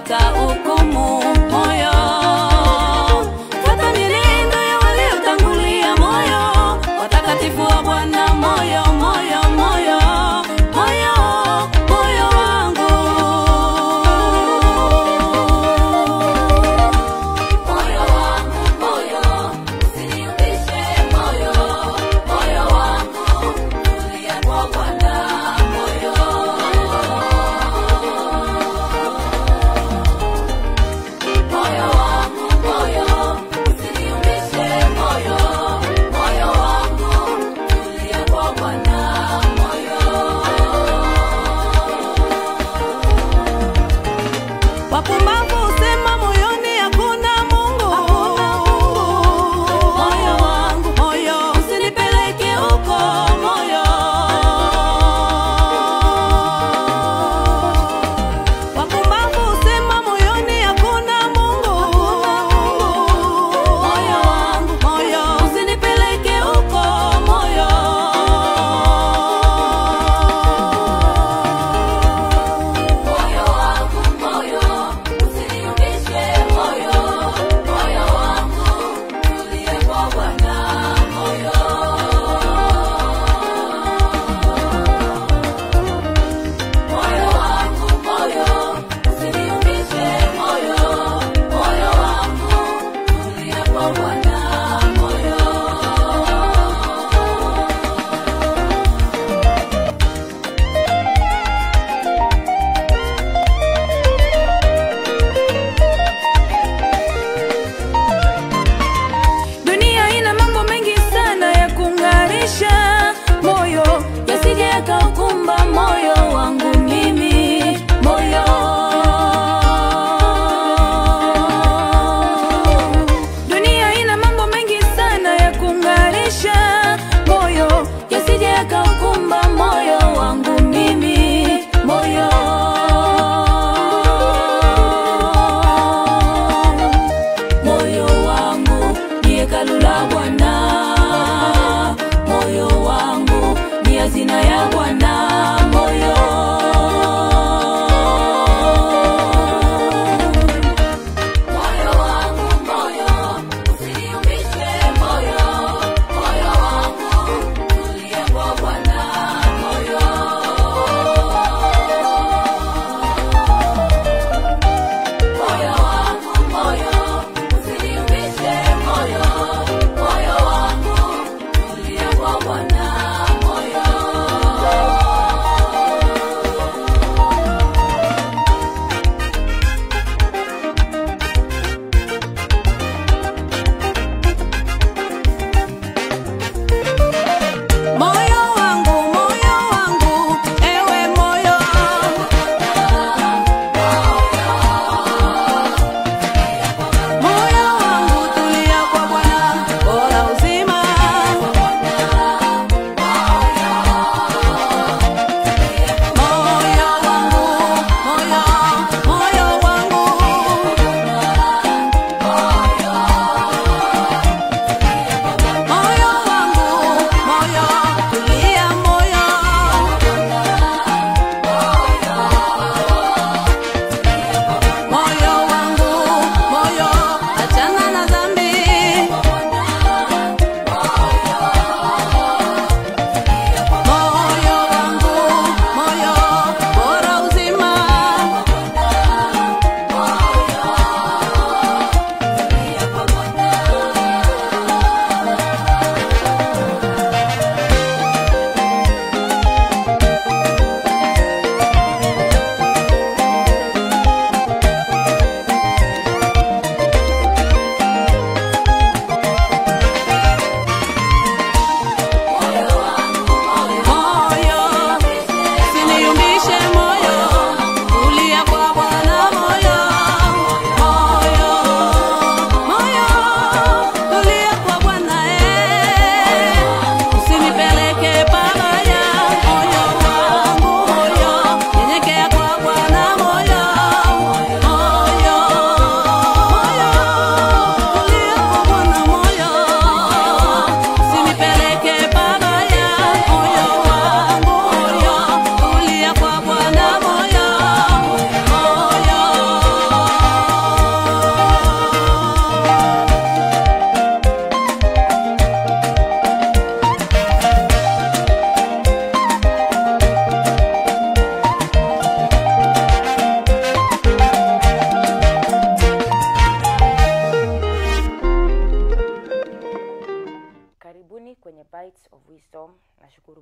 watahukumu moyo. Fuata mienendo ya waliotangulia moyo, watakatifu wa Bwana moyo, moyo, moyo, moyo, moyo wangu. Moyo wangu, moyo, usiniumbishe moyo, moyo wangu, tulia kwa Bwana moyo. Moyo wangu, moyo, usiniumbishe moyo, moyo wangu, tulia kwa Bwana moyo. Wapumbavu husema moyoni hakuna Mungu. Moyo wangu, moyo, usinipeleke huko moyo. Wapumbavu husema moyoni hakuna Mungu. Moyo wangu, moyo, usinipeleke huko moyo. Moyo wangu, moyo, usiniumbishe moyo, moyo wangu, tulia kwa Bwana moyo. Moyo wangu, moyo, usiniumbishe moyo, moyo wangu, tulia kwa Bwana moyo. Dunia ina mambo mengi sana ya kung'arisha moyo, yasije yakaukumba moyo wangu mimi, moyo. Dunia ina mambo mengi sana ya kung'arisha moyo, yasije yakaukumba moyo wangu mimi, moyo. Moyo wangu ni hekalu la Bwana, moyo wangu ni hazina ya Bwana, moyo. Moyo wangu, moyo, usiniumbishe moyo, moyo wangu, tulia kwa Bwana, moyo. Moyo wangu, moyo, usiniumbishe moyo, moyo wangu, tulia kwa Bwana moyo.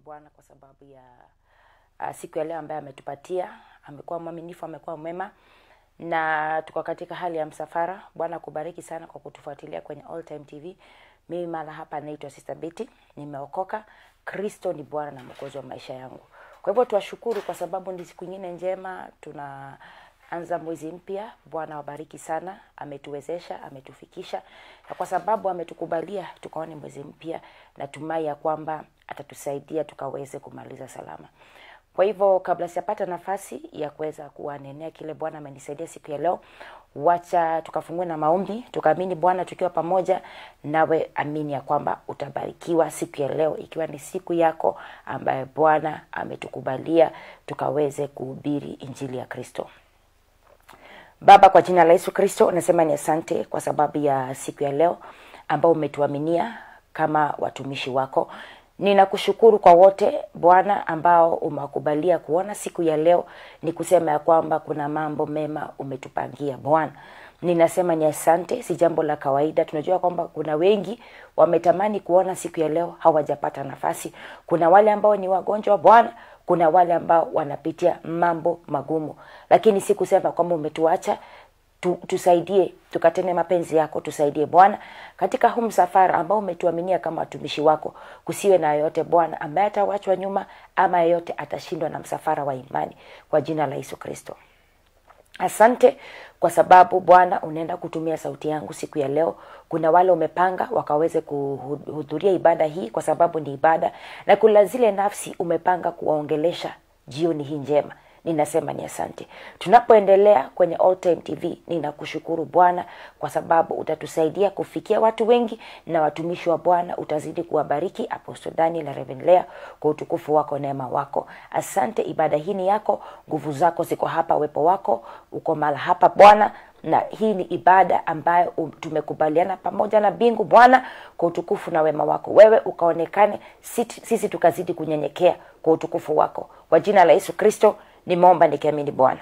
bwana kwa sababu ya uh, siku ya leo ambaye ametupatia amekuwa mwaminifu amekuwa mwema na tuko katika hali ya msafara bwana kubariki sana kwa kutufuatilia kwenye all time tv mimi mara hapa naitwa sister Betty nimeokoka kristo ni bwana na mwokozi wa maisha yangu kwa hivyo tuwashukuru kwa sababu ni siku nyingine njema tunaanza mwezi mpya bwana wabariki sana ametuwezesha ametufikisha na kwa sababu ametukubalia tukaone mwezi mpya natumai ya kwamba atatusaidia tukaweze kumaliza salama kwa hivyo kabla sijapata nafasi ya kuweza kuwanenea kile bwana amenisaidia siku ya leo wacha tukafungue na maombi tukaamini bwana tukiwa pamoja nawe amini ya kwamba utabarikiwa siku ya leo ikiwa ni siku yako ambaye bwana ametukubalia tukaweze kuhubiri injili ya kristo baba kwa jina la yesu kristo nasema ni asante kwa sababu ya siku ya leo ambao umetuaminia kama watumishi wako ninakushukuru kwa wote bwana ambao umewakubalia kuona siku ya leo ni kusema ya kwamba kuna mambo mema umetupangia bwana ninasema ni asante si jambo la kawaida tunajua kwamba kuna wengi wametamani kuona siku ya leo hawajapata nafasi kuna wale ambao ni wagonjwa bwana kuna wale ambao wanapitia mambo magumu lakini si kusema kwamba umetuacha tu, tusaidie tukatende mapenzi yako tusaidie bwana katika huu msafara ambao umetuaminia kama watumishi wako kusiwe na yoyote bwana ambaye atawachwa nyuma ama yeyote atashindwa na msafara wa imani kwa jina la yesu kristo asante kwa sababu bwana unaenda kutumia sauti yangu siku ya leo kuna wale umepanga wakaweze kuhudhuria ibada hii kwa sababu ni ibada na kuna zile nafsi umepanga kuwaongelesha jioni hii njema ninasema ni asante tunapoendelea kwenye all time tv ninakushukuru bwana kwa sababu utatusaidia kufikia watu wengi na watumishi wa bwana utazidi kuwabariki aposto daniel na revenlea kwa utukufu wako neema wako asante ibada hii ni yako nguvu zako ziko hapa uwepo wako uko mala hapa bwana na hii ni ibada ambayo um, tumekubaliana pamoja na mbingu bwana kwa utukufu na wema wako wewe ukaonekane sisi, sisi tukazidi kunyenyekea kwa utukufu wako kwa jina la yesu kristo nimeomba nikiamini bwana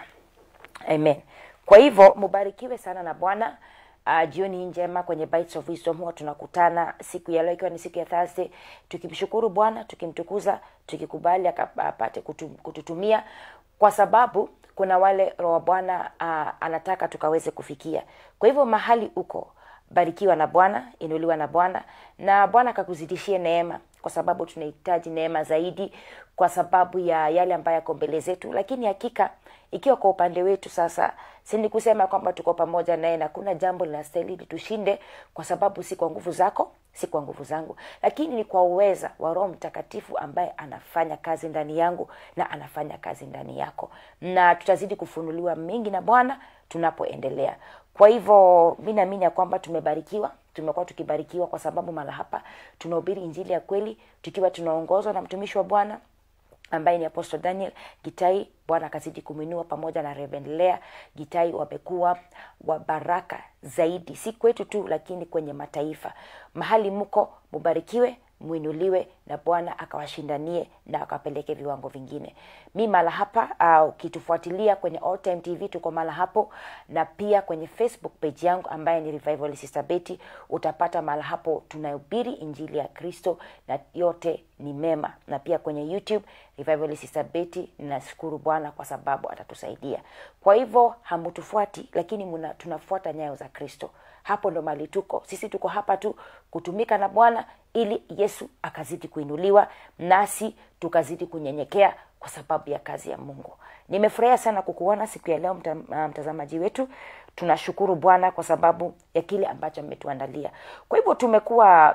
amen kwa hivyo mubarikiwe sana na bwana uh, jioni hii njema kwenye Bites of wisdom huwa tunakutana siku ya leo ikiwa ni siku ya thursday tukimshukuru bwana tukimtukuza tukikubali apate kutu, kututumia kwa sababu kuna wale roho wa bwana uh, anataka tukaweze kufikia kwa hivyo mahali uko barikiwa na bwana inuliwa na bwana na bwana akakuzidishie neema kwa sababu tunahitaji neema zaidi kwa sababu ya yale ambayo yako mbele zetu lakini hakika ikiwa kwa upande wetu sasa sini kusema kwamba tuko pamoja naye na kuna jambo linastahili tushinde kwa sababu si kwa nguvu zako si kwa nguvu zangu lakini ni kwa uweza wa roho mtakatifu ambaye anafanya kazi ndani yangu na anafanya kazi ndani yako na tutazidi kufunuliwa mengi na bwana tunapoendelea kwa hivyo mi naamini ya kwamba tumebarikiwa tumekuwa tukibarikiwa kwa sababu mara hapa tunahubiri injili ya kweli tukiwa tunaongozwa na mtumishi wa bwana ambaye ni apostle daniel gitai bwana akazidi kumwinua pamoja na Reverend Lea gitai wamekuwa wa baraka zaidi si kwetu tu lakini kwenye mataifa mahali mko mubarikiwe mwinuliwe na bwana akawashindanie na akawapeleke viwango vingine mi mala hapa ukitufuatilia uh, kwenye all time tv tuko mala hapo na pia kwenye facebook page yangu ambaye ni revival sister Betty utapata mala hapo tunahubiri injili ya kristo na yote ni mema na pia kwenye youtube revival sister Betty ninashukuru bwana kwa sababu atatusaidia kwa hivyo hamutufuati lakini muna, tunafuata nyayo za kristo hapo ndo mali tuko sisi tuko hapa tu kutumika na bwana ili yesu akazidi kuinuliwa nasi tukazidi kunyenyekea kwa sababu ya kazi ya mungu nimefurahia sana kukuona siku ya leo mta, mtazamaji wetu tunashukuru bwana kwa sababu ya kile ambacho ametuandalia kwa hivyo tumekuwa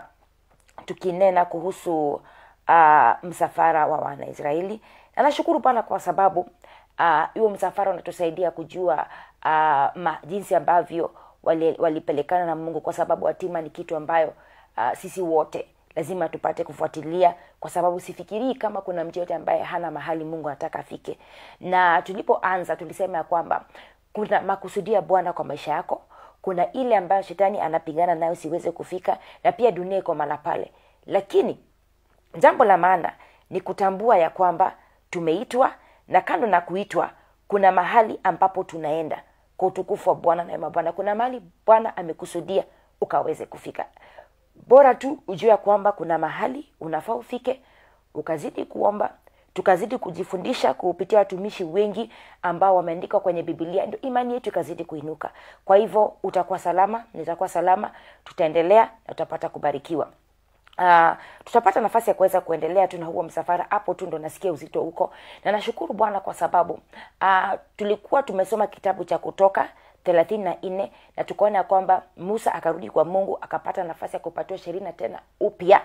tukinena kuhusu uh, msafara wa wanaisraeli na nashukuru bwana kwa sababu huo uh, msafara unatusaidia kujua uh, ma, jinsi ambavyo walipelekana wali na mungu kwa sababu hatima ni kitu ambayo uh, sisi wote lazima tupate kufuatilia kwa sababu sifikirii kama kuna mtu yote ambaye hana mahali mungu anataka afike na tulipoanza tulisema ya kwamba kuna makusudia bwana kwa maisha yako kuna ile ambayo shetani anapigana nayo siweze kufika na pia dunia iko mala pale lakini jambo la maana ni kutambua ya kwamba tumeitwa na kando na kuitwa kuna mahali ambapo tunaenda kwa utukufu wa bwana na bwana kuna mahali bwana amekusudia ukaweze kufika bora tu ujue ya kwamba kuna mahali unafaa ufike ukazidi kuomba tukazidi kujifundisha kupitia watumishi wengi ambao wameandika kwenye bibilia ndio imani yetu ikazidi kuinuka kwa hivyo utakuwa salama nitakuwa salama tutaendelea na tutapata kubarikiwa Uh, tutapata nafasi ya kuweza kuendelea tu na huo msafara hapo tu ndo nasikia uzito huko na nashukuru bwana kwa sababu uh, tulikuwa tumesoma kitabu cha kutoka thelathini na nne na tukaona ya kwamba musa akarudi kwa mungu akapata nafasi ya kupatiwa sheria tena upya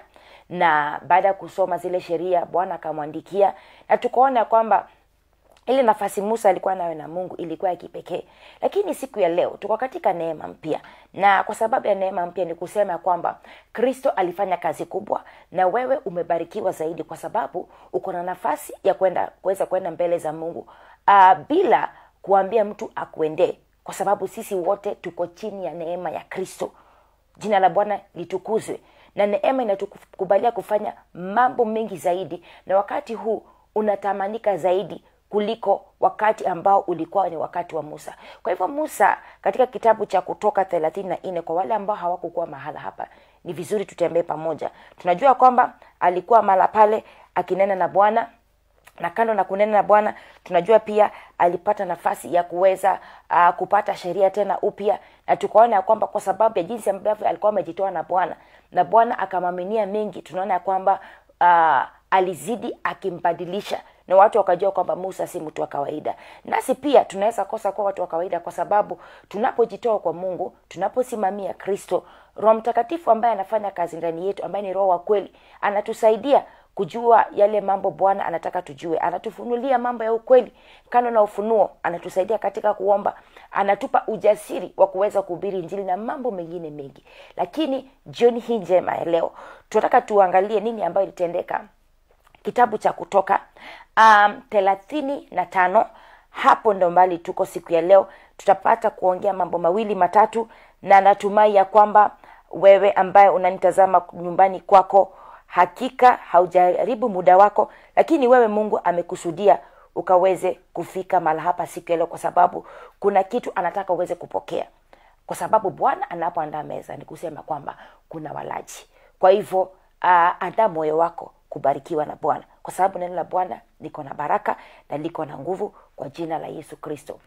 na baada ya kusoma zile sheria bwana akamwandikia na tukaona ya kwamba ile nafasi musa alikuwa nayo na mungu ilikuwa ya kipekee lakini siku ya leo tuko katika neema mpya na kwa sababu ya neema mpya ni kusema ya kwamba kristo alifanya kazi kubwa na wewe umebarikiwa zaidi kwa sababu uko na nafasi ya kwenda kuweza kwenda mbele za mungu uh, bila kuambia mtu akuendee kwa sababu sisi wote tuko chini ya neema ya kristo jina la bwana litukuzwe na neema inatukubalia kufanya mambo mengi zaidi na wakati huu unatamanika zaidi kuliko wakati ambao ulikuwa ni wakati wa musa kwa hivyo musa katika kitabu cha kutoka thelathini na nne kwa wale ambao hawakukuwa mahala hapa ni vizuri tutembee pamoja tunajua kwamba alikuwa mahala pale akinena na bwana na kando na kunena na bwana tunajua pia alipata nafasi ya kuweza uh, kupata sheria tena upya na tukaona ya kwamba kwa sababu ya jinsi ambavyo alikuwa amejitoa na bwana na bwana akamaminia mengi tunaona ya kwamba uh, alizidi akimbadilisha na watu wakajua kwamba musa si mtu wa kawaida nasi pia tunaweza kosa kuwa watu wa kawaida kwa sababu tunapojitoa kwa mungu tunaposimamia kristo roho mtakatifu ambaye anafanya kazi ndani yetu ambaye ni roho wa kweli anatusaidia kujua yale mambo bwana anataka tujue anatufunulia mambo ya ukweli kando na ufunuo anatusaidia katika kuomba anatupa ujasiri wa kuweza kuhubiri njili na mambo mengine mengi lakini jioni hii njema ya leo tunataka tuangalie nini ambayo ilitendeka kitabu cha kutoka um, thelathini na tano hapo ndo mbali tuko siku ya leo tutapata kuongea mambo mawili matatu na natumai ya kwamba wewe ambaye unanitazama nyumbani kwako hakika haujaribu muda wako lakini wewe mungu amekusudia ukaweze kufika mahala hapa siku ya leo kwa sababu kuna kitu anataka uweze kupokea kwa sababu bwana anapoandaa meza ni kusema kwamba kuna walaji kwa hivyo uh, andaa moyo wako kubarikiwa na bwana kwa sababu neno la bwana liko na baraka na liko na nguvu kwa jina la yesu kristo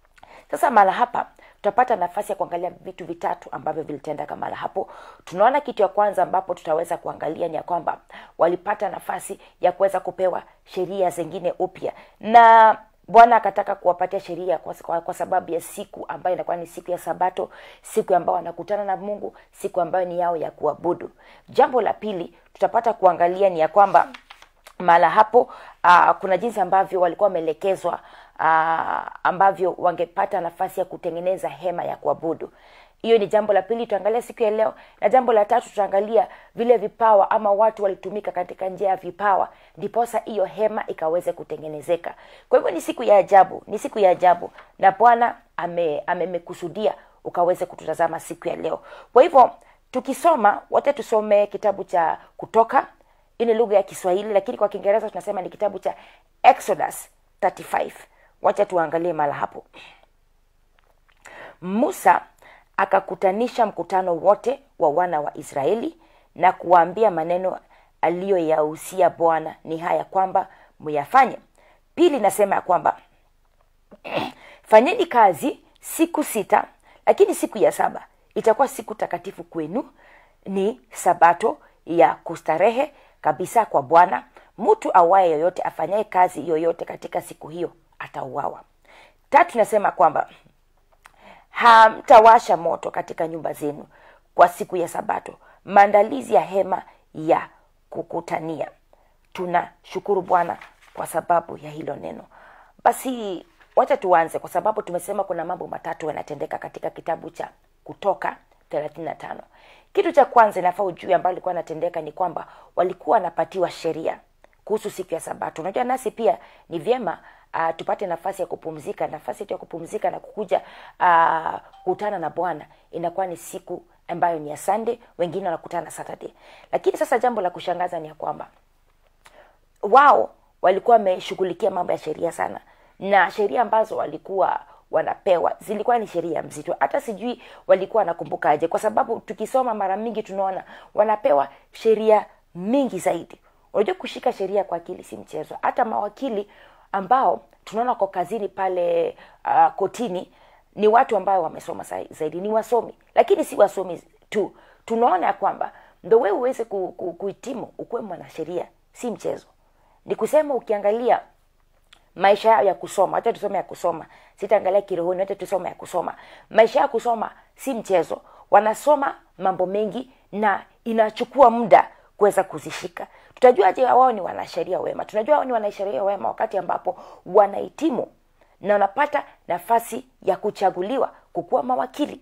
sasa mahala hapa tutapata nafasi ya kuangalia vitu vitatu ambavyo vilitendeka mahala hapo tunaona kitu ya kwanza ambapo tutaweza kuangalia ni ya kwamba walipata nafasi ya kuweza kupewa sheria zingine upya na bwana akataka kuwapatia sheria kwa, kwa, kwa sababu ya siku ambayo inakuwa ni siku ya sabato siku ambayo wanakutana na mungu siku ambayo ni yao ya kuabudu jambo la pili tutapata kuangalia ni ya kwamba mahala hapo uh, kuna jinsi ambavyo walikuwa wameelekezwa uh, ambavyo wangepata nafasi ya kutengeneza hema ya kuabudu hiyo ni jambo la pili tutaangalia siku ya leo na jambo la tatu tutaangalia vile vipawa ama watu walitumika katika njia ya vipawa ndiposa hiyo hema ikaweze kutengenezeka kwa hivyo ni siku ya ajabu ni siku ya ajabu na bwana amemekusudia ame ukaweze kututazama siku ya leo kwa hivyo tukisoma wote tusome kitabu cha kutoka hii ni lugha ya kiswahili lakini kwa kiingereza tunasema ni kitabu cha exodus 35 wacha tuangalie mala hapo musa akakutanisha mkutano wote wa wana wa israeli na kuwaambia maneno aliyoyahusia bwana ni haya kwamba muyafanye pili nasema ya kwamba fanyeni kazi siku sita lakini siku ya saba itakuwa siku takatifu kwenu ni sabato ya kustarehe kabisa kwa bwana mtu awaye yoyote afanyaye kazi yoyote katika siku hiyo atauawa tatu nasema kwamba hamtawasha moto katika nyumba zenu kwa siku ya sabato maandalizi ya hema ya kukutania tunashukuru bwana kwa sababu ya hilo neno basi wacha tuanze kwa sababu tumesema kuna mambo matatu yanatendeka katika kitabu cha kutoka 35 kitu cha kwanza inafaa ujui ambayo ilikuwa anatendeka ni kwamba walikuwa wanapatiwa sheria kuhusu siku ya sabato unajua nasi pia ni vyema uh, tupate nafasi ya kupumzika nafasi yetu ya kupumzika na kukuja uh, kukutana na bwana inakuwa ni siku ambayo ni ya sunday wengine wanakutana na saturday lakini sasa jambo la kushangaza ni ya kwamba wao walikuwa wameshughulikia mambo ya sheria sana na sheria ambazo walikuwa wanapewa zilikuwa ni sheria mzito hata sijui walikuwa wanakumbukaje kwa sababu tukisoma mara mingi tunaona wanapewa sheria mingi zaidi unajua kushika sheria kwa akili si mchezo hata mawakili ambao tunaona kwa kazini pale uh, kotini ni watu ambao wamesoma sa- zaidi ni wasomi lakini si wasomi tu tunaona ya kwamba ndo wewe uweze ku, ku, kuhitimu ukuwe mwanasheria si mchezo ni kusema ukiangalia maisha yao ya kusoma wacha tusome ya kusoma sitaangalia kirohoni wacha tusome ya kusoma maisha ya kusoma si mchezo wanasoma mambo mengi na inachukua muda kuweza kuzishika tutajuaje wao ni wanasheria wema tunajua wao ni wanasheria wema wakati ambapo wanahitimu na wanapata nafasi ya kuchaguliwa kukuwa mawakili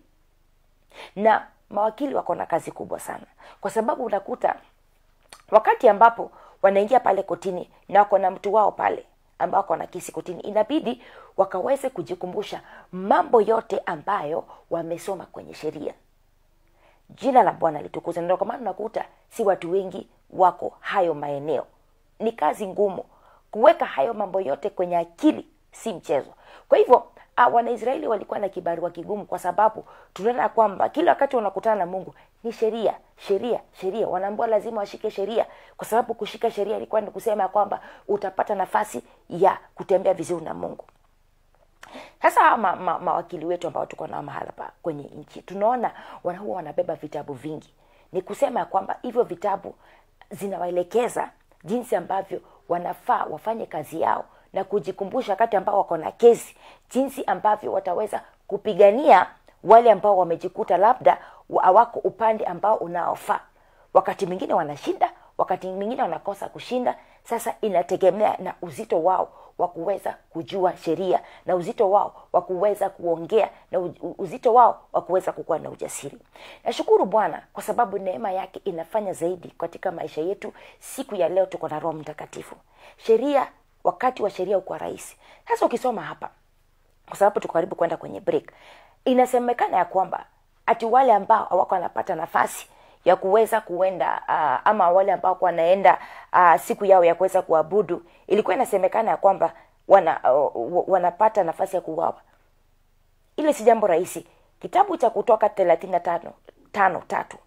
na mawakili wako na kazi kubwa sana kwa sababu unakuta wakati ambapo wanaingia pale kotini na wako na mtu wao pale ambao wako na kisi kotini inabidi wakaweze kujikumbusha mambo yote ambayo wamesoma kwenye sheria jina la bwana litukuzwe ndio kwa maana unakuta si watu wengi wako hayo maeneo ni kazi ngumu kuweka hayo mambo yote kwenye akili si mchezo kwa hivyo uh, wanaisraeli walikuwa na kibarua kigumu kwa sababu tunaona kwamba kila wakati wanakutana na mungu ni sheria sheria sheria wanaambua lazima washike sheria kwa sababu kushika sheria ilikuwa ni kusema ya kwamba utapata nafasi ya kutembea vizuri na mungu sasa hawa ma, ma, mawakili wetu ambao tuko nao mahala pa kwenye nchi tunaona wana huwa wanabeba vitabu vingi ni kusema ya kwamba hivyo vitabu zinawaelekeza jinsi ambavyo wanafaa wafanye kazi yao na kujikumbusha wakati ambao wako na kesi jinsi ambavyo wataweza kupigania wale ambao wamejikuta labda wa- hawako upande ambao unaofaa wakati mwingine wanashinda wakati mwingine wanakosa kushinda sasa inategemea na uzito wao wa kuweza kujua sheria na uzito wao wa kuweza kuongea na u- uzito wao wa kuweza kukuwa na ujasiri nashukuru bwana kwa sababu neema yake inafanya zaidi katika maisha yetu siku ya leo tuko na roho mtakatifu sheria wakati wa sheria ukuwa rahisi sasa ukisoma hapa kwa sababu tuko karibu kwenda kwenye break inasemekana ya kwamba ati wale ambao hawako wanapata nafasi ya kuweza kuenda uh, ama wale ambao wanaenda uh, siku yao ya kuweza kuabudu ilikuwa inasemekana ya kwamba wana, uh, wanapata nafasi ya kuuawa ile si jambo rahisi kitabu cha kutoka thelathini na tano tano tatu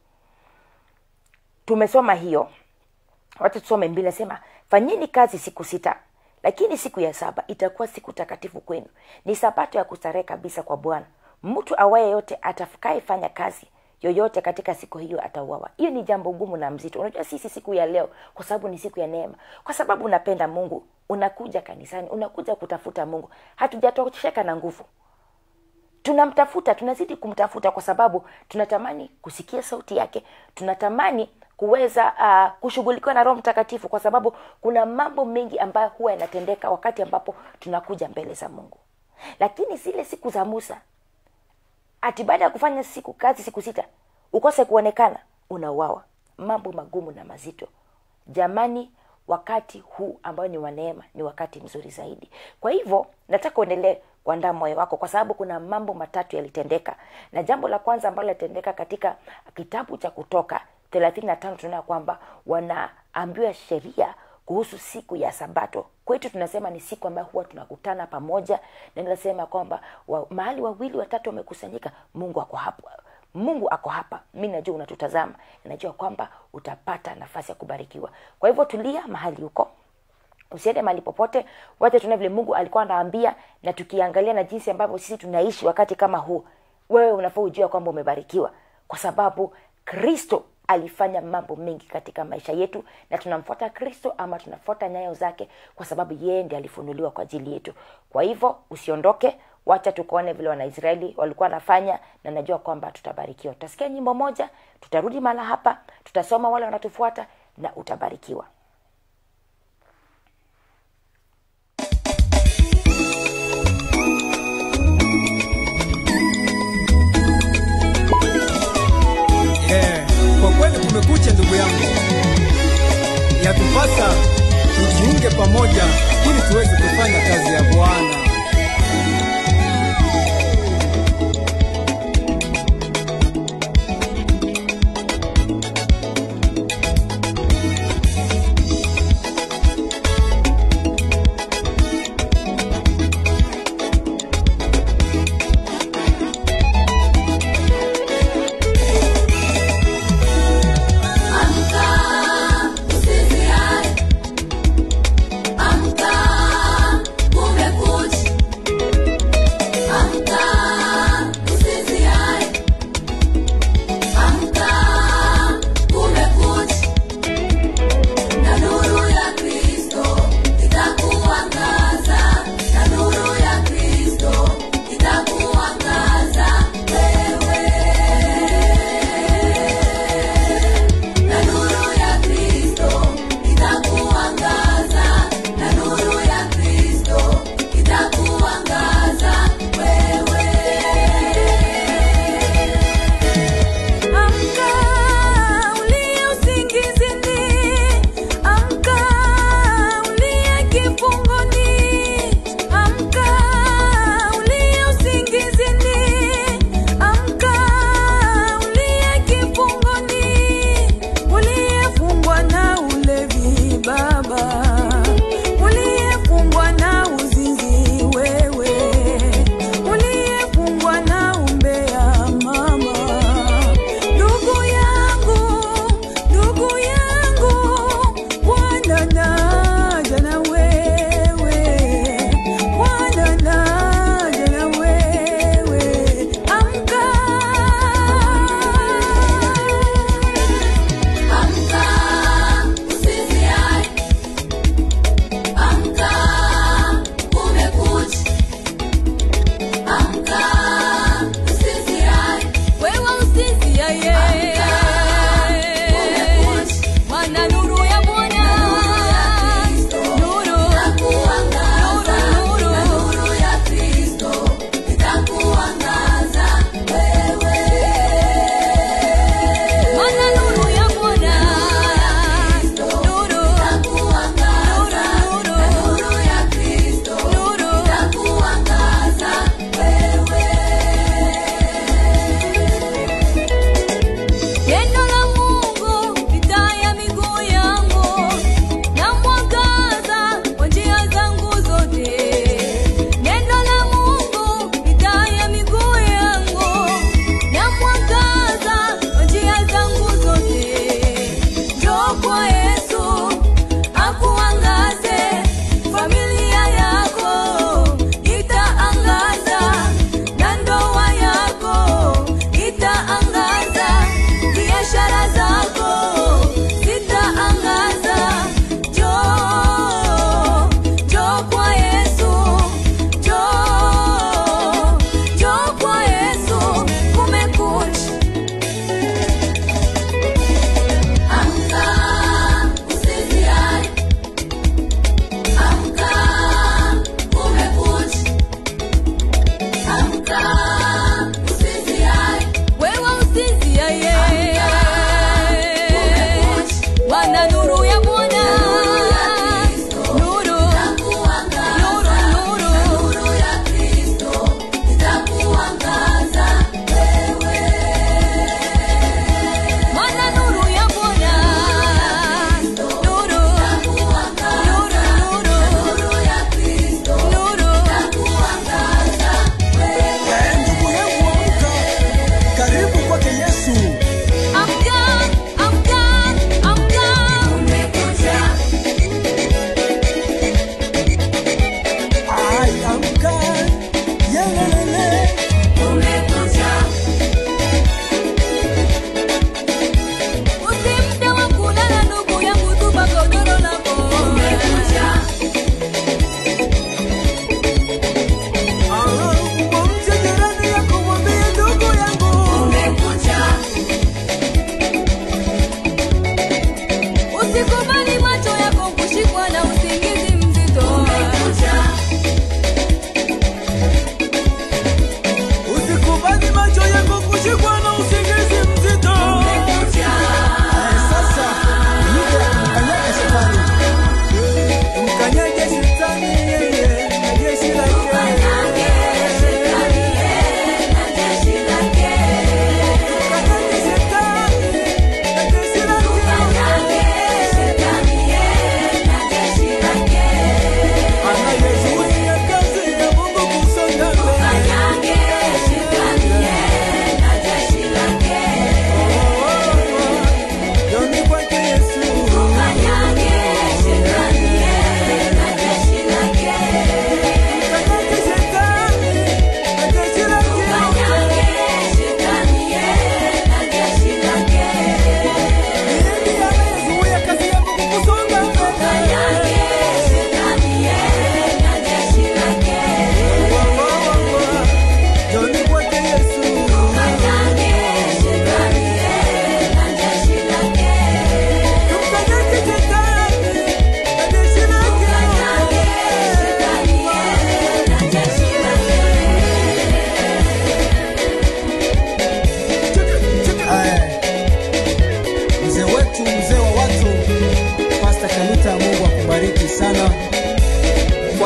tumesoma hiyo wacha tusome mbili nasema fanyeni kazi siku sita lakini siku ya saba itakuwa siku takatifu kwenu ni sabato ya kustarehe kabisa kwa bwana mtu awaye yote atakaefanya kazi yoyote katika siku hiyo atauawa hiyo ni jambo gumu na mzito unajua sisi siku ya leo kwa sababu ni siku ya neema kwa sababu unapenda mungu unakuja kanisani unakuja kutafuta mungu hatujatosheka na nguvu tunamtafuta tunazidi kumtafuta kwa sababu tunatamani kusikia sauti yake tunatamani kuweza uh, kushughulikiwa na roho mtakatifu kwa sababu kuna mambo mengi ambayo huwa yanatendeka wakati ambapo tunakuja mbele za mungu lakini zile siku za musa ati baada ya kufanya siku kazi siku sita ukose kuonekana unauawa mambo magumu na mazito jamani wakati huu ambao ni wa neema ni wakati mzuri zaidi kwa hivyo nataka uendelee kuandaa moyo wako kwa sababu kuna mambo matatu yalitendeka na jambo la kwanza ambalo lilitendeka katika kitabu cha kutoka thelathini na tano tunaona kwamba wanaambiwa sheria kuhusu siku ya sabato kwetu tunasema ni siku ambayo huwa tunakutana pamoja na ninasema kwamba wa, mahali wawili watatu wamekusanyika mungu ako hapo mungu ako hapa mi najua unatutazama najua kwamba utapata nafasi ya kubarikiwa kwa hivyo tulia mahali huko usiende mahali popote wacha tuona vile mungu alikuwa anaambia na tukiangalia na jinsi ambavyo sisi tunaishi wakati kama huu wewe unafaa ujua kwamba umebarikiwa kwa sababu kristo alifanya mambo mengi katika maisha yetu na tunamfuata kristo ama tunafuata nyayo zake kwa sababu yeye ndi alifunuliwa kwa ajili yetu kwa hivyo usiondoke wacha tukaone vile wanaisraeli walikuwa wanafanya na najua kwamba tutabarikiwa tutasikia nyimbo moja tutarudi mahala hapa tutasoma wale wanatufuata na utabarikiwa Eh, kwa kweli kumekucha ndugu yangu, yatupasa tujiunge pamoja ili tuweze kufanya kazi ya Bwana. Amka, usiziache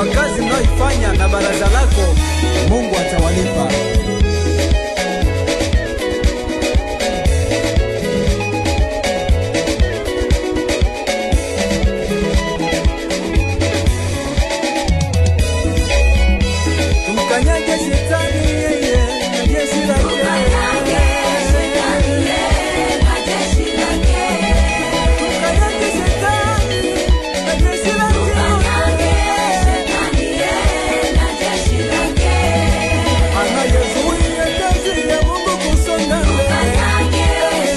kwa kazi mnayoifanya na baraza lako, Mungu atawalipa. Tumkanyage shetani yeye na jeshi lake. Tumkanyage shetani na jeshi lake. Anayezuia kazi ya Mungu kusonga mbele.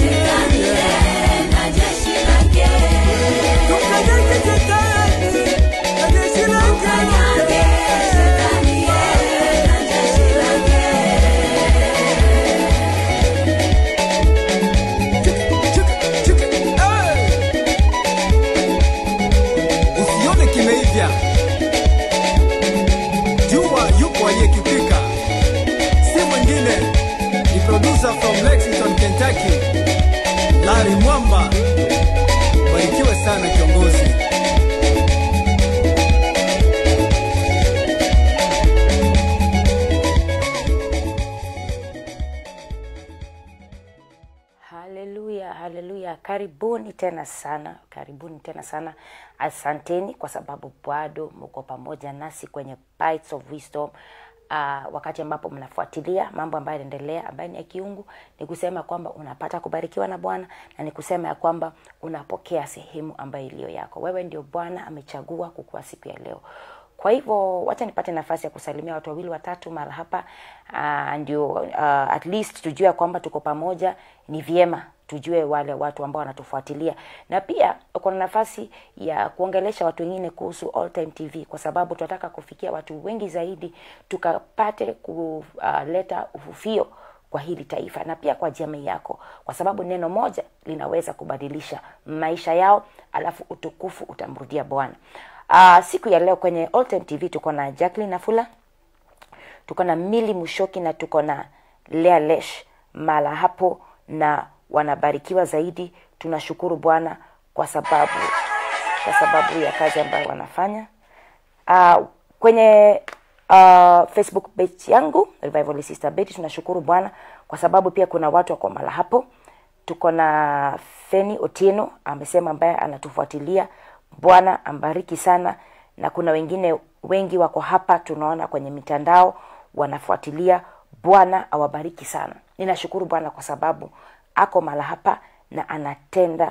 Tumkanyage shetani na jeshi lake. Usione kimeivya, jua yupo aliyekipika, si mwingine ni producer from Lexington, Kentucky, Larry Mwamba. Barikiwe sana kiongozi. haleluya haleluya karibuni tena sana karibuni tena sana asanteni kwa sababu bado mko pamoja nasi kwenye Bites of wisdom Uh, wakati ambapo mnafuatilia mambo ambayo yanaendelea ambayo ni ya kiungu ni kusema kwamba unapata kubarikiwa na bwana na ni kusema ya kwamba unapokea sehemu ambayo iliyo yako wewe ndio bwana amechagua kukuwa siku ya leo kwa hivyo wacha nipate nafasi ya kusalimia watu wawili watatu mara hapa uh, ndio uh, at least tujue ya kwamba tuko pamoja ni vyema tujue wale watu ambao wanatufuatilia na pia uko na nafasi ya kuongelesha watu wengine kuhusu All Time TV kwa sababu tunataka kufikia watu wengi zaidi tukapate kuleta ufufio kwa hili taifa na pia kwa jamii yako kwa sababu neno moja linaweza kubadilisha maisha yao alafu utukufu utamrudia bwana uh, siku ya leo kwenye All Time TV tuko na Jacqueline Nafula tuko na Mili Mushoki na tuko na Lea Lesh mala hapo na wanabarikiwa zaidi tunashukuru bwana kwa sababu kwa sababu ya kazi ambayo wanafanya uh, kwenye uh, facebook page yangu revival sister betty tunashukuru bwana kwa sababu pia kuna watu wako mala hapo tuko na feni otieno amesema ambaye anatufuatilia bwana ambariki sana na kuna wengine wengi wako hapa tunaona kwenye mitandao wanafuatilia bwana awabariki sana ninashukuru bwana kwa sababu ako mala hapa na anatenda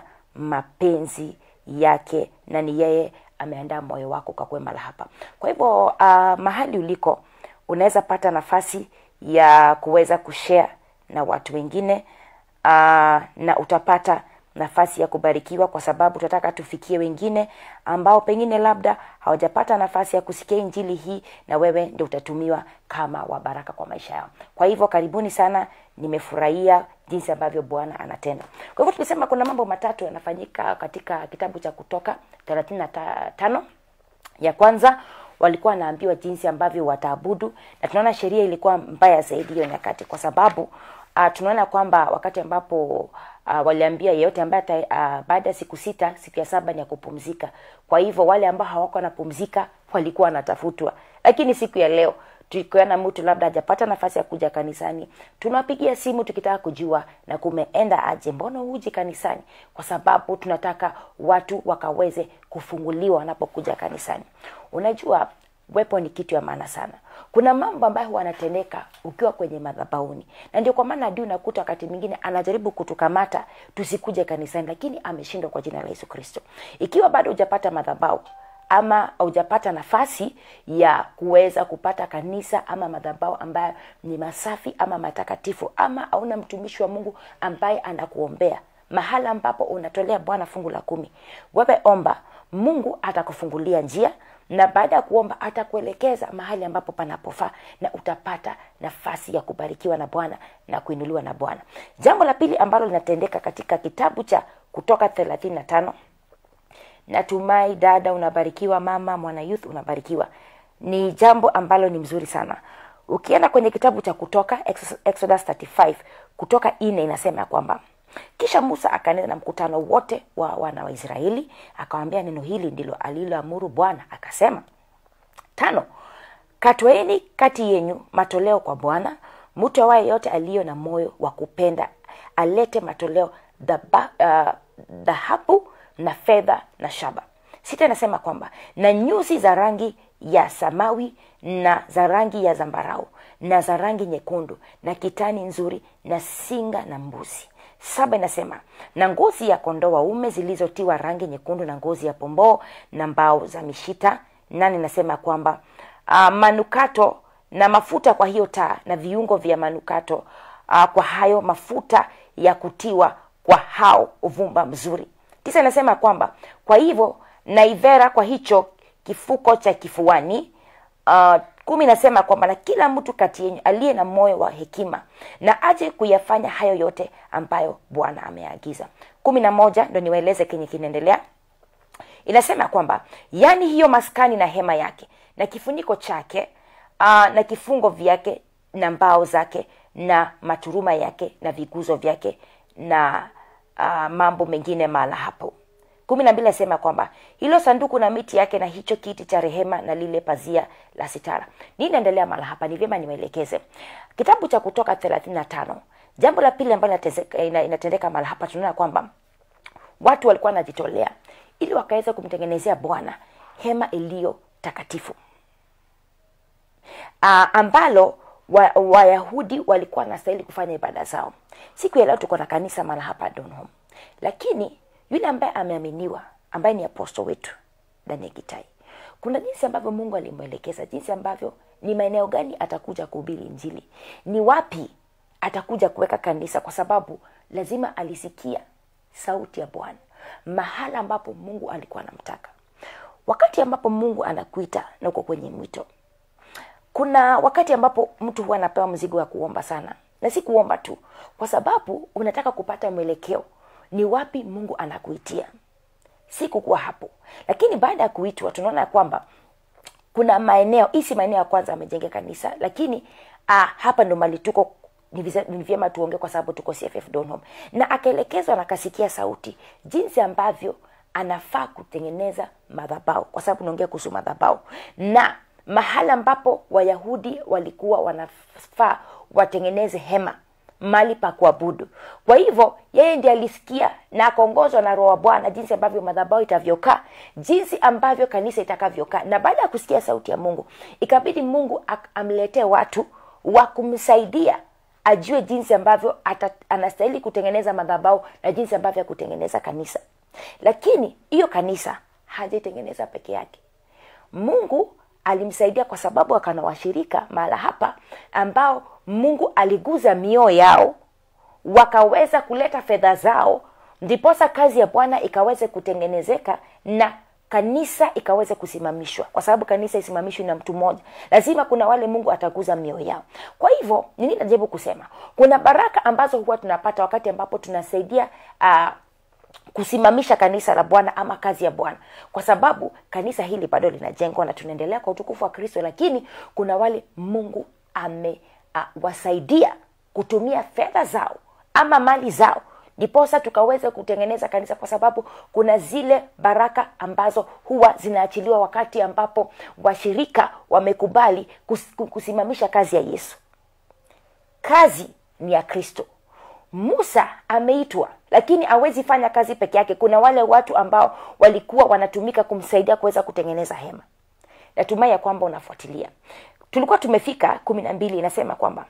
mapenzi yake na ni yeye ameandaa moyo wako ukakuwe mala hapa kwa hivyo uh, mahali uliko unaweza pata nafasi ya kuweza kushare na watu wengine uh, na utapata nafasi ya kubarikiwa kwa sababu tunataka tufikie wengine ambao pengine labda hawajapata nafasi ya kusikia injili hii na wewe ndio utatumiwa kama wabaraka kwa maisha yao kwa hivyo karibuni sana nimefurahia jinsi ambavyo bwana anatenda kwa hivyo tumesema kuna mambo matatu yanafanyika katika kitabu cha kutoka thelathini na tano ya kwanza walikuwa wanaambiwa jinsi ambavyo wataabudu na tunaona sheria ilikuwa mbaya zaidi hiyo nyakati kwa sababu uh, tunaona kwamba wakati ambapo uh, waliambia yeyote ambaye uh, baada ya siku sita siku ya saba ni ya kupumzika kwa hivyo wale ambao hawako wanapumzika walikuwa wanatafutwa lakini siku ya leo tukiona mtu labda hajapata nafasi ya kuja kanisani tunawapigia simu tukitaka kujua na kumeenda aje mbona huji kanisani kwa sababu tunataka watu wakaweze kufunguliwa wanapokuja kanisani unajua wepo ni kitu ya maana sana kuna mambo ambayo huwa anatendeka ukiwa kwenye madhabauni na ndio kwa maana adui unakuta wakati mwingine anajaribu kutukamata tusikuje kanisani lakini ameshindwa kwa jina la yesu kristo ikiwa bado hujapata madhabau ama haujapata nafasi ya kuweza kupata kanisa ama madhabao ambayo ni masafi ama matakatifu ama hauna mtumishi wa mungu ambaye anakuombea mahala ambapo unatolea bwana fungu la kumi wewe omba mungu atakufungulia njia na baada ya kuomba atakuelekeza mahali ambapo panapofaa na utapata nafasi ya kubarikiwa na bwana na kuinuliwa na bwana jambo la pili ambalo linatendeka katika kitabu cha kutoka thelathini na tano natumai dada unabarikiwa mama mwana youth unabarikiwa ni jambo ambalo ni mzuri sana ukienda kwenye kitabu cha kutoka exodus 35 kutoka ine inasema ya kwamba kisha musa akanena na mkutano wote wa wana wa israeli akawambia neno hili ndilo aliloamuru bwana akasema tano katwaeni kati yenyu matoleo kwa bwana mtu awaye yote aliyo na moyo wa kupenda alete matoleo dhaba- ah, dhahabu na fedha na shaba sita inasema kwamba na nyuzi za rangi ya samawi na za rangi ya zambarau na za rangi nyekundu na kitani nzuri na singa na mbuzi saba inasema na ngozi ya kondoo waume zilizotiwa rangi nyekundu na ngozi ya pomboo na mbao za mishita nane inasema kwamba uh, manukato na mafuta kwa hiyo taa na viungo vya manukato uh, kwa hayo mafuta ya kutiwa kwa hao uvumba mzuri tisa inasema kwamba kwa hivyo naivera kwa hicho kifuko cha kifuani uh, kumi inasema kwamba na kila mtu kati yenyu aliye na moyo wa hekima na aje kuyafanya hayo yote ambayo bwana ameagiza kumi na moja ndo niwaeleze kenye kinaendelea inasema kwamba yani hiyo maskani na hema yake na kifuniko chake uh, na kifungo vyake na mbao zake na maturuma yake na viguzo vyake na uh, mambo mengine mahala hapo kumi na mbili nasema kwamba hilo sanduku na miti yake na hicho kiti cha rehema na lile pazia la sitara nini naendelea mahala hapa ni vyema niwaelekeze kitabu cha kutoka thelathini na tano jambo la pili ambalo inatezeka- ina- inatendeka mahala hapa tunaona kwamba watu walikuwa wanajitolea ili wakaweza kumtengenezea bwana hema iliyo takatifu uh, ambalo wa- wayahudi walikuwa wanastahili kufanya ibada zao siku ya leo tuko na kanisa mara hapa donhom lakini yule ambaye ameaminiwa ambaye ni aposto wetu daniel gitai kuna jinsi ambavyo mungu alimwelekeza jinsi ambavyo ni maeneo gani atakuja kuhubiri injili ni wapi atakuja kuweka kanisa kwa sababu lazima alisikia sauti ya bwana mahala ambapo mungu alikuwa anamtaka wakati ambapo mungu anakuita na uko kwenye mwito kuna wakati ambapo mtu huwa anapewa mzigo wa kuomba sana na si kuomba tu kwa sababu unataka kupata mwelekeo ni wapi mungu anakuitia si kukuwa hapo lakini baada ya kuitwa tunaona ya kwamba kuna maeneo hii si maeneo ya kwanza amejenga kanisa lakini ah, hapa ndo mali tuko ni vize- ni vyema tuongee kwa sababu tuko cff donhom na akaelekezwa na akasikia sauti jinsi ambavyo anafaa kutengeneza madhabau kwa sababu naongea kuhusu madhabau na mahala ambapo wayahudi walikuwa wanafaa watengeneze hema mali pa kuabudu kwa hivyo yeye ndiye alisikia na akaongozwa na roho wa bwana jinsi ambavyo madhabao itavyokaa jinsi ambavyo kanisa itakavyokaa na baada ya kusikia sauti ya mungu ikabidi mungu ak- amletee watu wa kumsaidia ajue jinsi ambavyo ata, anastahili kutengeneza madhabao na jinsi ambavyo ya kutengeneza kanisa lakini hiyo kanisa hajaitengeneza peke yake mungu alimsaidia kwa sababu akana washirika mahala hapa ambao mungu aliguza mioyo yao wakaweza kuleta fedha zao ndiposa kazi ya bwana ikaweze kutengenezeka na kanisa ikaweze kusimamishwa kwa sababu kanisa isimamishwi na mtu mmoja lazima kuna wale mungu ataguza mioyo yao kwa hivyo nini najaribu kusema kuna baraka ambazo huwa tunapata wakati ambapo tunasaidia uh, kusimamisha kanisa la bwana ama kazi ya bwana kwa sababu kanisa hili bado linajengwa na tunaendelea kwa utukufu wa kristo lakini kuna wale mungu amewasaidia uh, kutumia fedha zao ama mali zao ndiposa tukaweze kutengeneza kanisa kwa sababu kuna zile baraka ambazo huwa zinaachiliwa wakati ambapo washirika wamekubali kus- kusimamisha kazi ya yesu kazi ni ya kristo musa ameitwa lakini awezi fanya kazi peke yake kuna wale watu ambao walikuwa wanatumika kumsaidia kuweza kutengeneza hema natumai ya kwamba unafuatilia tulikuwa tumefika kumi na mbili inasema kwamba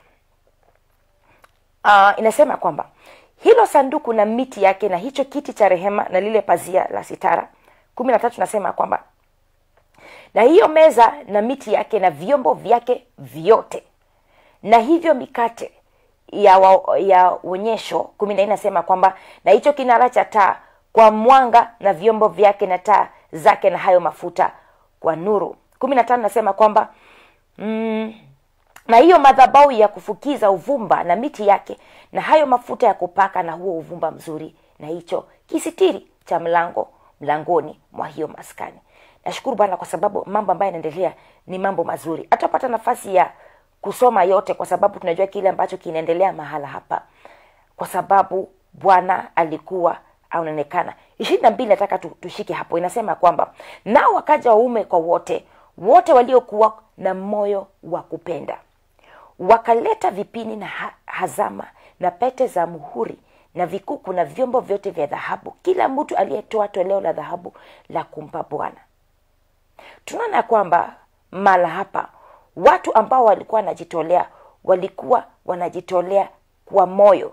uh, inasema kwamba hilo sanduku na miti yake na hicho kiti cha rehema na lile pazia la sitara kumi na tatu nasema kwamba na hiyo meza na miti yake na vyombo vyake vyote na hivyo mikate ya wa, ya onyesho kumi na nne nasema kwamba na hicho kinara cha taa kwa mwanga na vyombo vyake na taa zake na hayo mafuta kwa nuru kumi na tano nasema kwamba mm, na hiyo madhabau ya kufukiza uvumba na miti yake na hayo mafuta ya kupaka na huo uvumba mzuri na hicho kisitiri cha mlango mlangoni mwa hiyo maskani nashukuru bwana kwa sababu mambo ambayo yanaendelea ni mambo mazuri hatapata nafasi ya kusoma yote kwa sababu tunajua kile ambacho kinaendelea mahala hapa kwa sababu bwana alikuwa anaonekana ishirini na mbili nataka tu- tushike hapo inasema kwamba nao wakaja waume kwa wote wote waliokuwa na moyo wa kupenda wakaleta vipini na ha- hazama na pete za muhuri na vikuku na vyombo vyote vya dhahabu kila mtu aliyetoa toleo la dhahabu la kumpa bwana tunaona ya kwamba mala hapa watu ambao walikuwa wanajitolea walikuwa wanajitolea kwa moyo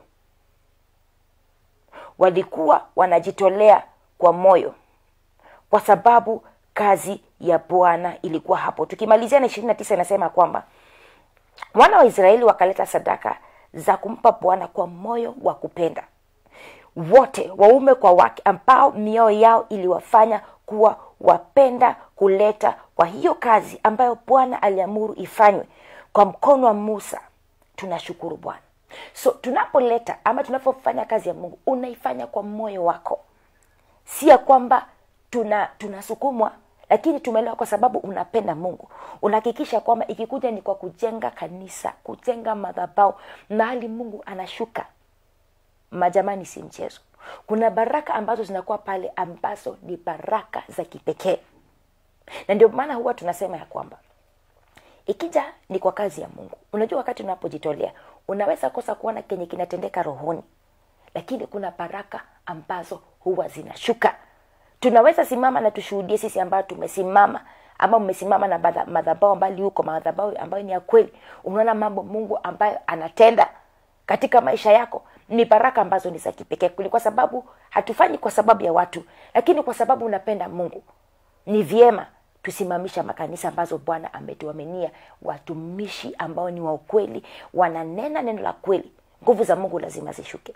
walikuwa wanajitolea kwa moyo kwa sababu kazi ya bwana ilikuwa hapo tukimalizia na ishirini na tisa inasema kwamba wana wa israeli wakaleta sadaka za kumpa bwana kwa moyo wa kupenda wote waume kwa wake ambao mioyo yao iliwafanya kuwa wapenda kuleta kwa hiyo kazi ambayo bwana aliamuru ifanywe kwa mkono wa musa tunashukuru bwana so tunapoleta ama tunapofanya kazi ya mungu unaifanya kwa moyo wako si ya kwamba tuna tunasukumwa lakini tumeelewa kwa sababu unapenda mungu unahakikisha kwamba ikikuja ni kwa kujenga kanisa kujenga madhabau mahali mungu anashuka majamani si mchezo kuna baraka ambazo zinakuwa pale ambazo ni baraka za kipekee na ndio maana huwa tunasema ya kwamba ikija ni kwa kazi ya mungu unajua wakati unapojitolea unaweza kosa kuona kenye kinatendeka rohoni lakini kuna baraka ambazo huwa zinashuka tunaweza simama na tushuhudie sisi ambayo tumesimama ama mmesimama na madha- madhabao mbali huko madhabao ambayo ni ya kweli unaona mambo mungu ambayo anatenda katika maisha yako ni baraka ambazo ni za kipekee ni kwa sababu hatufanyi kwa sababu ya watu lakini kwa sababu unapenda mungu ni vyema tusimamisha makanisa ambazo bwana ametuaminia watumishi ambao ni wa ukweli wananena neno la kweli nguvu za mungu lazima zishuke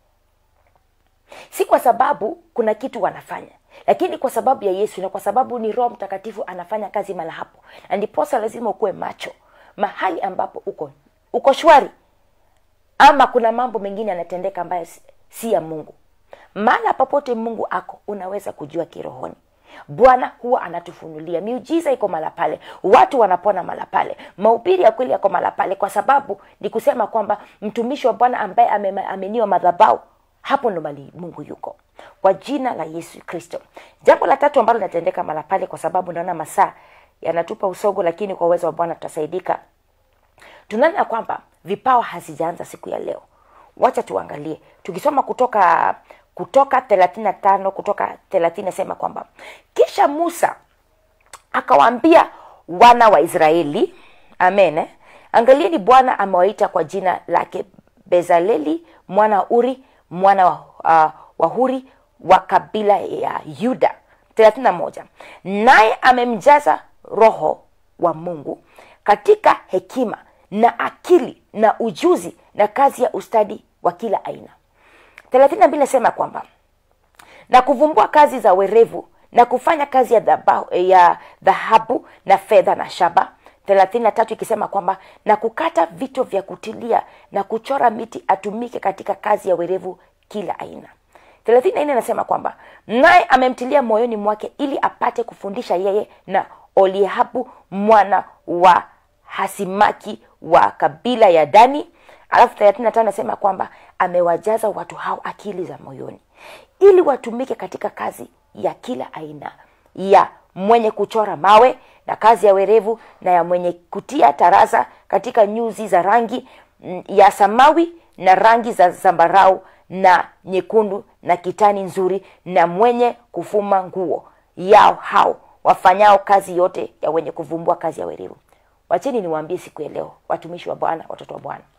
si kwa sababu kuna kitu wanafanya lakini kwa sababu ya yesu na kwa sababu ni roho mtakatifu anafanya kazi mala hapo na ndiposa lazima ukuwe macho mahali ambapo uko uko shwari ama kuna mambo mengine yanatendeka ambayo si, si ya mungu mahala popote mungu ako unaweza kujua kirohoni bwana huwa anatufunulia miujiza iko mala pale watu wanapona mala pale mahubiri ya kweli yako mala pale kwa sababu ni kusema kwamba mtumishi wa bwana ambaye ame- ameniwa madhabau hapo ndo mali mungu yuko kwa jina la yesu kristo jambo la tatu ambalo linatendeka mala pale kwa sababu naona masaa yanatupa usogo lakini kwa uwezo wa bwana tutasaidika tunaona ya kwamba vipawa hazijaanza siku ya leo wacha tuangalie tukisoma kutoka kutoka thelathini na tano kutoka thelathini nasema kwamba kisha musa akawaambia wana wa israeli amen eh? angalieni bwana amewaita kwa jina lake bezaleli mwana wa uri mwana wa, uh, wa huri wa kabila ya yuda 31 naye amemjaza roho wa mungu katika hekima na akili na ujuzi na kazi ya ustadi wa kila aina 32 nasema kwamba na kuvumbua kazi za werevu na kufanya kazi ya dhabahu- ya dhahabu na fedha na shaba 33 ikisema kwamba na kukata vito vya kutilia na kuchora miti atumike katika kazi ya werevu kila aina 34 anasema kwamba naye amemtilia moyoni mwake ili apate kufundisha yeye na oliahabu mwana wa hasimaki wa kabila ya dani alafu 35 anasema kwamba amewajaza watu hao akili za moyoni ili watumike katika kazi ya kila aina ya mwenye kuchora mawe na kazi ya werevu na ya mwenye kutia taraza katika nyuzi za rangi mm, ya samawi na rangi za zambarau na nyekundu na kitani nzuri na mwenye kufuma nguo yao hao wafanyao kazi yote ya wenye kuvumbua kazi ya werevu wacheni niwaambie siku ya leo watumishi wa bwana watoto wa bwana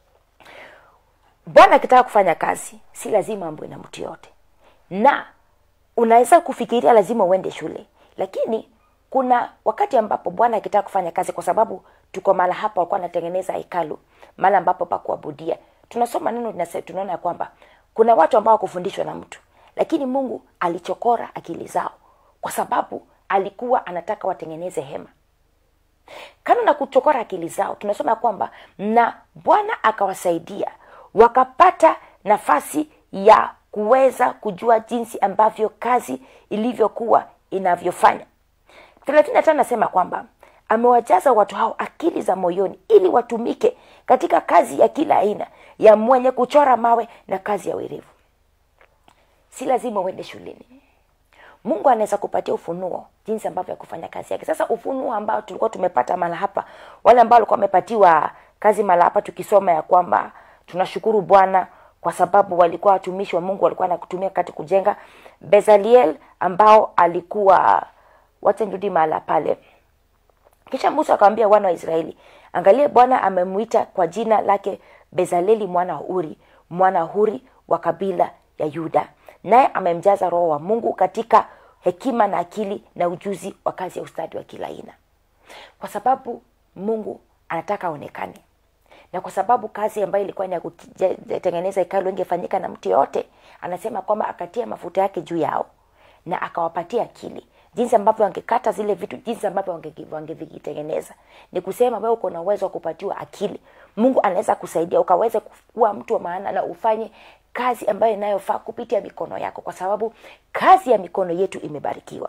bwana akitaka kufanya kazi si lazima ambwe na mtu yote na unaweza kufikiria lazima uende shule lakini kuna wakati ambapo bwana akitaka kufanya kazi kwa sababu tuko mala hapa walikuwa anatengeneza hekalu mala ambapo pa kuabudia tunasoma neno linase- tunaona ya kwamba kuna watu ambao wakufundishwa na mtu lakini mungu alichokora akili zao kwa sababu alikuwa anataka watengeneze hema kando na kuchokora akili zao tunasoma ya kwamba na bwana akawasaidia wakapata nafasi ya kuweza kujua jinsi ambavyo kazi ilivyokuwa inavyofanya 35 nasema kwamba amewajaza watu hao akili za moyoni ili watumike katika kazi ya kila aina ya mwenye kuchora mawe na kazi ya werevu si lazima uende shuleni mungu anaweza kupatia ufunuo jinsi ambavyo ya kufanya kazi yake sasa ufunuo ambao tulikuwa tumepata mala hapa wale ambao walikuwa wamepatiwa kazi mala hapa tukisoma ya kwamba tunashukuru bwana kwa sababu walikuwa watumishi wa mungu walikuwa nakutumia kati kujenga bezaliel ambao alikuwa wacha nirudi mahala pale kisha musa akamwambia wana wa israeli angalie bwana amemuita kwa jina lake bezaleli mwana wa uri mwana wa huri wa kabila ya yuda naye amemjaza roho wa mungu katika hekima na akili na ujuzi wa kazi ya ustadi wa kila aina kwa sababu mungu anataka aonekane na kwa sababu kazi ambayo ilikuwa ni ya kutengeneza hekalu ingefanyika na mtu yoyote anasema kwamba akatia mafuta yake juu yao na akawapatia akili jinsi ambavyo wangekata zile vitu jinsi ambavyo wange- wangevitengeneza ni kusema wewe uko na uwezo wa kupatiwa akili mungu anaweza kusaidia ukaweze kuwa mtu wa maana na ufanye kazi ambayo inayofaa kupitia mikono yako kwa sababu kazi ya mikono yetu imebarikiwa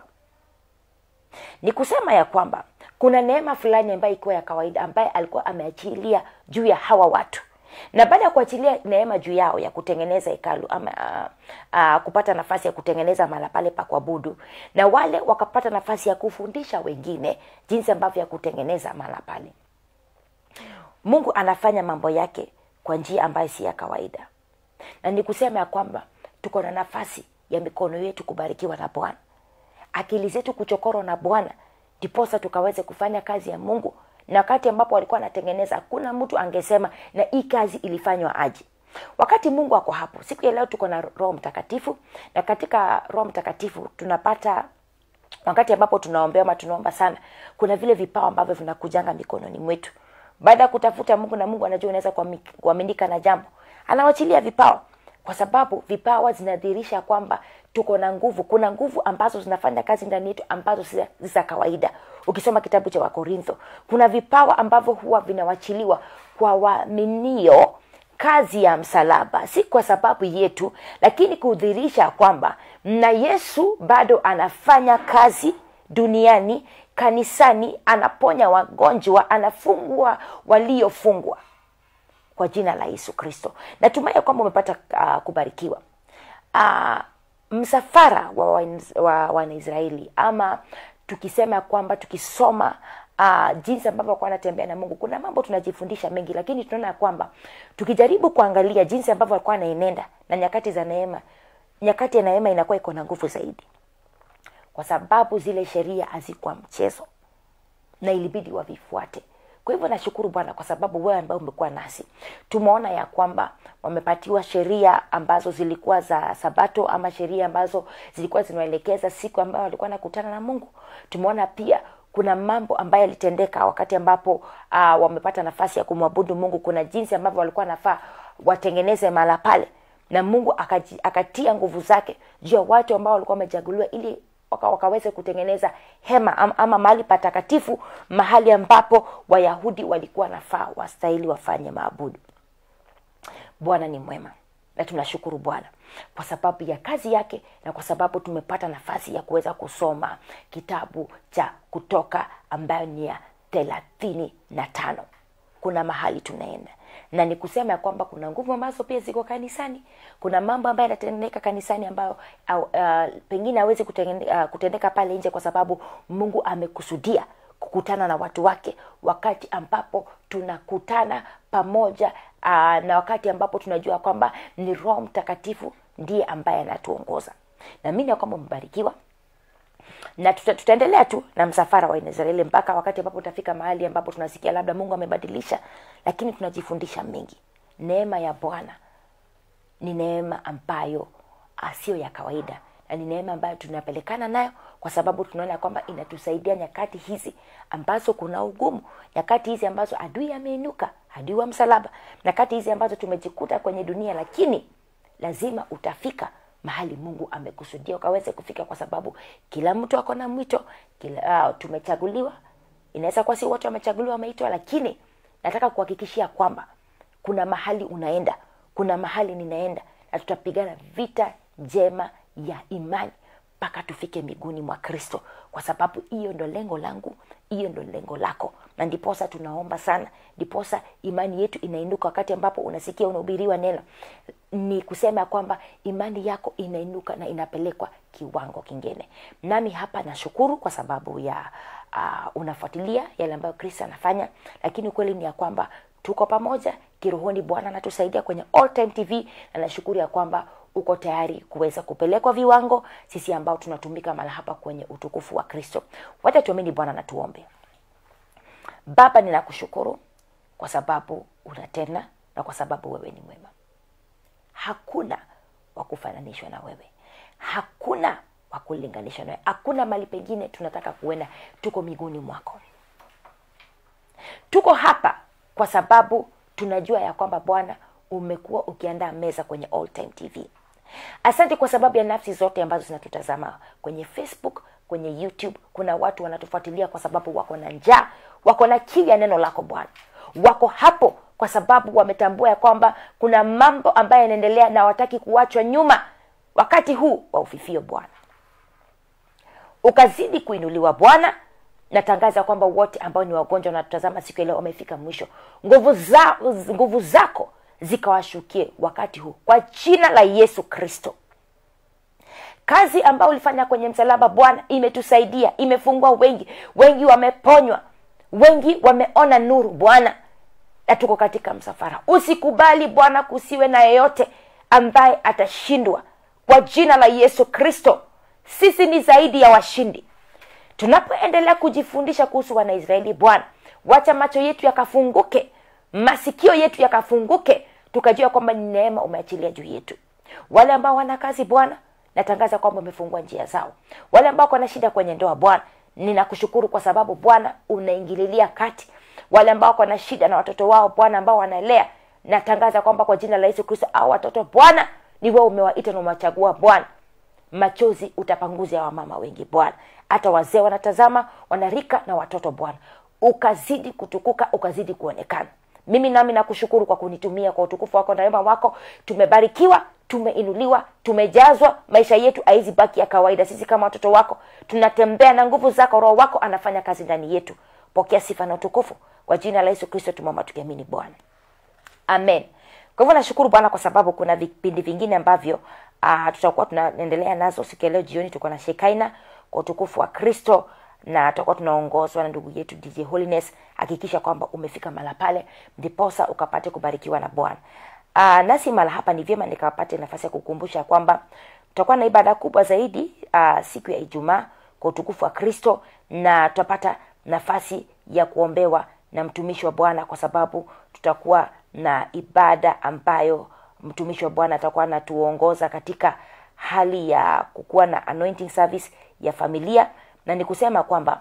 ni kusema ya kwamba kuna neema fulani ambayo ikuwa ya kawaida ambaye alikuwa ameachilia juu ya hawa watu na baada ya kuachilia neema juu yao ya kutengeneza hekalu ama uh, uh, kupata nafasi ya kutengeneza mahala pale pa kuabudu na wale wakapata nafasi ya kufundisha wengine jinsi ambavyo ya kutengeneza mahala pale mungu anafanya mambo yake kwa njia ambayo si ya kawaida na ni kusema ya kwamba tuko na nafasi ya mikono yetu kubarikiwa na bwana akili zetu kuchokorwa na bwana ndiposa tukaweze kufanya kazi ya mungu na wakati ambapo walikuwa wanatengeneza hakuna mtu angesema na hii kazi ilifanywa aje wakati mungu ako hapo siku ya leo tuko na roho mtakatifu na katika roho mtakatifu tunapata wakati ambapo tunaombea ama tunaomba sana kuna vile vipawa ambavyo vinakujanga mikononi mwetu baada ya kutafuta mungu na mungu anajua unaweza kuami- kuaminika na jambo anawachilia vipawa kwa sababu vipawa zinadhihirisha kwamba tuko na nguvu kuna nguvu ambazo zinafanya kazi ndani yetu ambazo si za- si za kawaida ukisoma kitabu cha wakorintho kuna vipawa ambavyo huwa vinawachiliwa kwa waaminio kazi ya msalaba si kwa sababu yetu lakini kudhihirisha kwamba na yesu bado anafanya kazi duniani kanisani anaponya wagonjwa anafungua waliofungwa kwa jina la yesu kristo natumai ya kwamba umepata uh, kubarikiwa uh, msafara wa wanaisraeli wa, wanaisraeli ama tukisema ya kwamba tukisoma uh, jinsi ambavyo walikuwa wanatembea na mungu kuna mambo tunajifundisha mengi lakini tunaona ya kwamba tukijaribu kuangalia jinsi ambavyo walikuwa wanaenenda na nyakati za neema nyakati ya neema inakuwa iko na nguvu zaidi kwa sababu zile sheria hazikuwa mchezo na ilibidi wavifuate kwa hivyo nashukuru bwana kwa sababu wewe ambaye umekuwa nasi tumeona ya kwamba wamepatiwa sheria ambazo zilikuwa za sabato ama sheria ambazo zilikuwa zinaelekeza siku ambayo walikuwa nakutana na mungu tumeona pia kuna mambo ambayo yalitendeka wakati ambapo uh, wamepata nafasi ya kumwabudu mungu kuna jinsi ambavyo walikuwa nafaa watengeneze mahala pale na mungu akaji, akatia nguvu zake juu ya watu ambao walikuwa wamechaguliwa ili waka, wakaweze kutengeneza hema ama, ama mahali patakatifu mahali ambapo wayahudi walikuwa nafaa wastahili wafanye maabudu bwana ni mwema na tunashukuru bwana kwa sababu ya kazi yake na kwa sababu tumepata nafasi ya kuweza kusoma kitabu cha kutoka ambayo ni ya thelathini na tano kuna mahali tunaenda na ni kusema ya kwamba kuna nguvu ambazo pia ziko kanisani kuna mambo ambayo yanatendeka kanisani ambayo au, uh, pengine awezi uh, kutendeka pale nje kwa sababu mungu amekusudia kukutana na watu wake wakati ambapo tunakutana pamoja uh, na wakati ambapo tunajua kwamba ni roho mtakatifu ndiye ambaye anatuongoza naamini ya kwamba umebarikiwa na tuta, tutaendelea tu na msafara wa israeli mpaka wakati ambapo utafika mahali ambapo tunasikia labda mungu amebadilisha lakini tunajifundisha mengi neema ya bwana ni neema ambayo sio ya kawaida na ni neema ambayo tunapelekana nayo kwa sababu tunaona kwamba inatusaidia nyakati hizi ambazo kuna ugumu nyakati hizi ambazo adui ameinuka adui wa msalaba nyakati hizi ambazo tumejikuta kwenye dunia lakini lazima utafika mahali mungu amekusudia ukaweze kufika kwa sababu kila mtu ako na mwito kila uh, tumechaguliwa inaweza kuwa si wote wamechaguliwa wameitwa lakini nataka kuhakikishia kwamba kuna mahali unaenda kuna mahali ninaenda na tutapigana vita njema ya imani mpaka tufike miguuni mwa kristo kwa sababu hiyo ndo lengo langu hiyo ndo lengo lako na ndiposa tunaomba sana ndiposa imani yetu inainuka wakati ambapo unasikia unahubiriwa neno ni kusema kwamba imani yako inainuka na inapelekwa kiwango kingine nami hapa nashukuru kwa sababu ya uh, unafuatilia yale ambayo kristo anafanya lakini ukweli ni ya kwamba tuko pamoja kirohoni bwana anatusaidia kwenye all time tv na nashukuru ya kwamba uko tayari kuweza kupelekwa viwango sisi ambao tunatumika mala hapa kwenye utukufu wa kristo wacha tuamini bwana na tuombe baba ninakushukuru kwa sababu unatenda na kwa sababu wewe ni mwema hakuna wa kufananishwa na wewe hakuna wa kulinganishwa na wewe hakuna mali pengine tunataka kuenda tuko miguuni mwako tuko hapa kwa sababu tunajua ya kwamba bwana umekuwa ukiandaa meza kwenye all time tv asante kwa sababu ya nafsi zote ambazo zinatutazama kwenye facebook kwenye youtube kuna watu wanatufuatilia kwa sababu wako na njaa wako na kiu ya neno lako bwana wako hapo kwa sababu wametambua ya kwamba kuna mambo ambayo yanaendelea na wataki kuachwa nyuma wakati huu wa ufifio bwana ukazidi kuinuliwa bwana natangaza kwamba wote ambao ni wagonjwa wanatutazama siku ya leo wamefika mwisho nguvu za, nguvu zako zikawashukie wakati huu kwa jina la yesu kristo kazi ambayo ulifanya kwenye msalaba bwana imetusaidia imefungua wengi wengi wameponywa wengi wameona nuru bwana na tuko katika msafara usikubali bwana kusiwe na yeyote ambaye atashindwa kwa jina la yesu kristo sisi ni zaidi ya washindi tunapoendelea kujifundisha kuhusu wanaisraeli bwana wacha macho yetu yakafunguke masikio yetu yakafunguke tukajua kwamba ni neema umeachilia juu yetu wale ambao wana kazi bwana natangaza kwamba umefungua njia zao wale ambao wana shida kwenye ndoa bwana ninakushukuru kwa sababu bwana unaingililia kati wale ambao wako na shida na watoto wao bwana ambao wanalea natangaza kwamba kwa jina la yesu kristo au watoto bwana ni wewe umewaita na umewachagua bwana machozi utapanguza wamama wengi bwana hata wazee wanatazama wanarika na watoto bwana ukazidi kutukuka ukazidi kuonekana mimi nami nakushukuru kwa kunitumia kwa utukufu wako na wema wako tumebarikiwa tumeinuliwa tumejazwa maisha yetu aizi baki ya kawaida sisi kama watoto wako tunatembea na nguvu zako roho wako anafanya kazi ndani yetu pokea sifa na utukufu kwa jina la yesu kristo tumeomba tukiamini bwana amen kwa hivyo nashukuru bwana kwa sababu kuna vipindi vingine ambavyo uh, tutakuwa tunaendelea nazo siku ya leo jioni tuko na shekaina kwa utukufu wa kristo na tutakuwa tunaongozwa na ndugu yetu dj holiness hakikisha kwamba umefika mala pale ndiposa ukapate kubarikiwa na bwana uh, nasi mala hapa ni vyema nikapate nafasi ya kukumbusha kwamba tutakuwa na ibada kubwa zaidi uh, siku ya ijumaa kwa utukufu wa kristo na tutapata nafasi ya kuombewa na mtumishi wa bwana kwa sababu tutakuwa na ibada ambayo mtumishi wa bwana atakuwa anatuongoza katika hali ya kukuwa na anointing service ya familia na ni kusema kwamba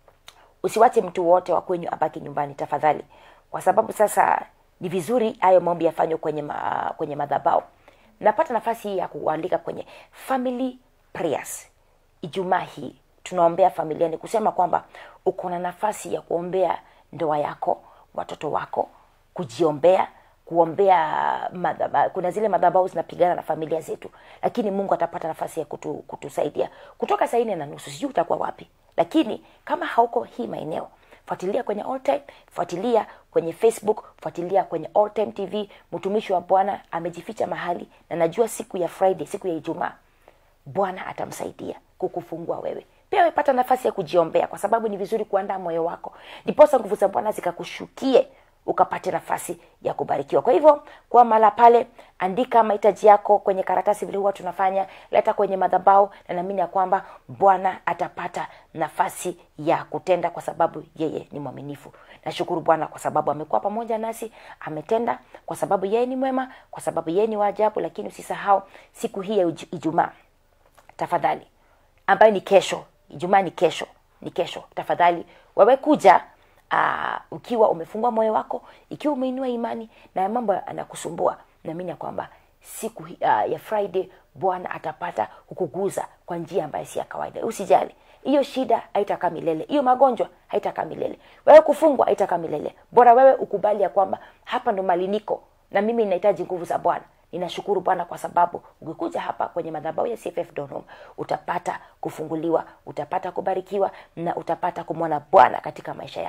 usiwache mtu wote wa kwenyu abaki nyumbani tafadhali kwa sababu sasa ni vizuri hayo maombi yafanywe kwenye ma, kwenye madhabao napata nafasi hii ya kuandika kwenye family prayers ijumaa hii tunaombea familia ni kusema kwamba uko na nafasi ya kuombea ndoa yako watoto wako kujiombea kuombea madhaba, kuna zile madhabau zinapigana na familia zetu lakini mungu atapata nafasi ya kutu, kutusaidia kutoka saa nne na nusu sijui utakuwa wapi lakini kama hauko hii maeneo fuatilia kwenye all time fuatilia kwenye facebook fuatilia kwenye all time tv mtumishi wa bwana amejificha mahali na najua siku ya friday siku ya ijumaa bwana atamsaidia kukufungua wewe pia wepata nafasi ya kujiombea kwa sababu ni vizuri kuandaa moyo wako ndiposa nguvu za bwana zikakushukie ukapate nafasi ya kubarikiwa kwa hivyo kwa mala pale andika mahitaji yako kwenye karatasi vile huwa tunafanya leta kwenye madhabao na naamini ya kwamba bwana atapata nafasi ya kutenda kwa sababu yeye ni mwaminifu nashukuru bwana kwa sababu amekuwa pamoja nasi ametenda kwa sababu yeye ni mwema kwa sababu yeye ni waajabu lakini usisahau siku hii ya ijumaa tafadhali ambayo ni kesho ijumaa ni kesho ni kesho tafadhali wewe kuja uh, ukiwa umefungua moyo wako ikiwa umeinua imani na mambo anakusumbua naamini ya kwamba siku uh, ya friday bwana atapata kukuguza kwa njia ambayo si ya kawaida usijali hiyo shida haitakaa milele hiyo magonjwa haitakaa milele wewe kufungwa haitakaa milele bora wewe ukubali ya kwamba hapa ndo maliniko na mimi ninahitaji nguvu za bwana ninashukuru bwana kwa sababu ukikuja hapa kwenye madhabau ya cff donhom utapata kufunguliwa utapata kubarikiwa na utapata kumwona bwana katika maisha yako na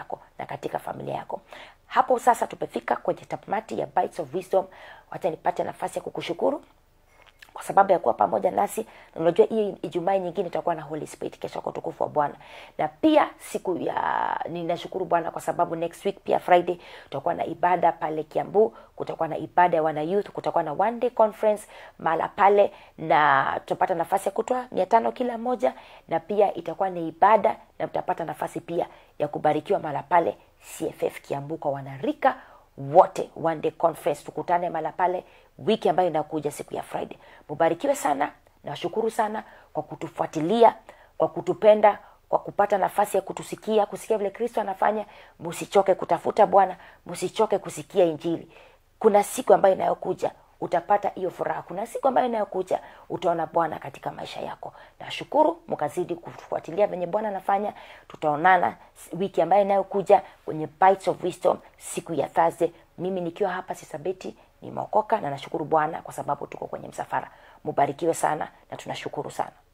katika familia yako hapo sasa tumefika kwenye tamati ya bites of wisdom wacha nipate nafasi ya kukushukuru kwa sababu ya kuwa pamoja nasi na unajua hii ijumaa nyingine itakuwa na holy spirit kesho kwa utukufu wa bwana na pia siku ya ninashukuru bwana kwa sababu next week pia friday tutakuwa na ibada pale kiambu kutakuwa na ibada ya wana youth kutakuwa na one day conference mahala pale na tutapata nafasi ya kutoa mia tano kila moja na pia itakuwa ni ibada na mtapata nafasi pia ya kubarikiwa mahala pale cff kiambu kwa wanarika wote one day conference tukutane mahala pale wiki ambayo inakuja siku ya friday mubarikiwe sana nawashukuru sana kwa kutufuatilia kwa kutupenda kwa kupata nafasi ya kutusikia kusikia vile kristo anafanya msichoke kutafuta bwana msichoke kusikia injili kuna siku ambayo inayokuja utapata hiyo furaha kuna siku ambayo inayokuja utaona bwana katika maisha yako nashukuru mkazidi kufuatilia venye bwana anafanya tutaonana wiki ambayo inayokuja kwenye bites of wisdom siku ya thursday mimi nikiwa hapa sisabeti nimeokoka na nashukuru bwana kwa sababu tuko kwenye msafara mubarikiwe sana na tunashukuru sana